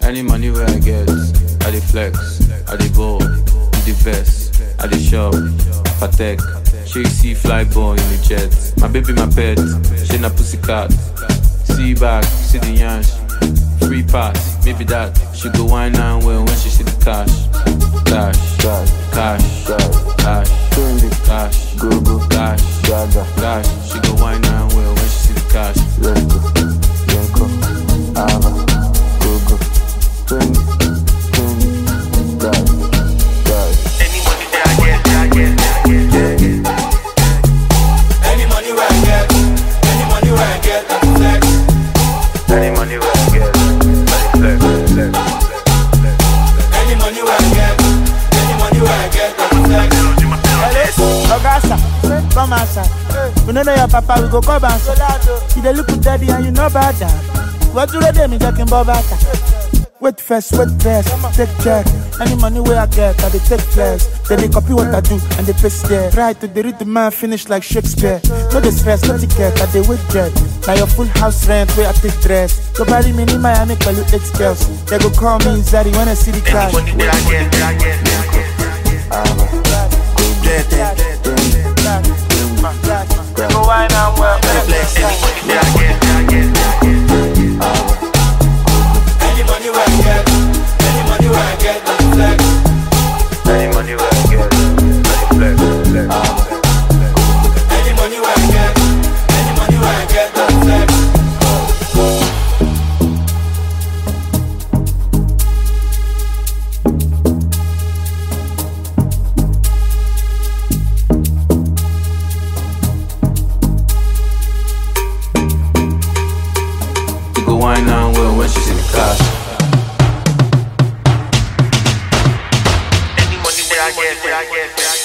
Any money where I get, I dey flex, I dey ball, with the vest, I dey shop, patek. She see fly boy in the jet. My baby, my pet, she na pussycat. See back, see the yansh. Free pass, maybe that. She go wine and well when she see the cash. Cash, Cash, cash, cash, cash, trendy, cash, go go, cash, gaga, cash. She go wine and well when she see the cash. let's go, Yenko, Ava, go go, trendy, trendy, gaga, gaga. Any money that I get, that I get, that I get, yeah, yeah. Any money where I get, any money where I get, I flex. Any money where I get, I dey flex, flex, flex. Any money where I get, any money where I get, I flex. Augusta, come outside. We know your papa, we go come outside. You dey look daddy and you know about that. What do they do me talking about that? Wait first, wait first, take check. Any money where I get, I dey take flex. Then they copy what I do and they paste there. Try to dey read the man finish like Shakespeare. No the stress, no ticket, I dey wait jet. Now your full house rent where I take dress. Go bury me in Miami, call you eight girls. They go call me Zari when I see the Any cash. money that I get, that I get, that I get, that I get. Ava, go go, Yeah, yeah, yeah. trendy, They go wine and well. Flex. Any money that I get, that I get, that I get. Ava, Any money where I get, any money where I get, I flex. Any money where I get, I dey flex, flex, Ava, flex. Any money where I get, any money where I get, I flex. She go wine and well when she see the cash. Any money that I get, that I get, that I get.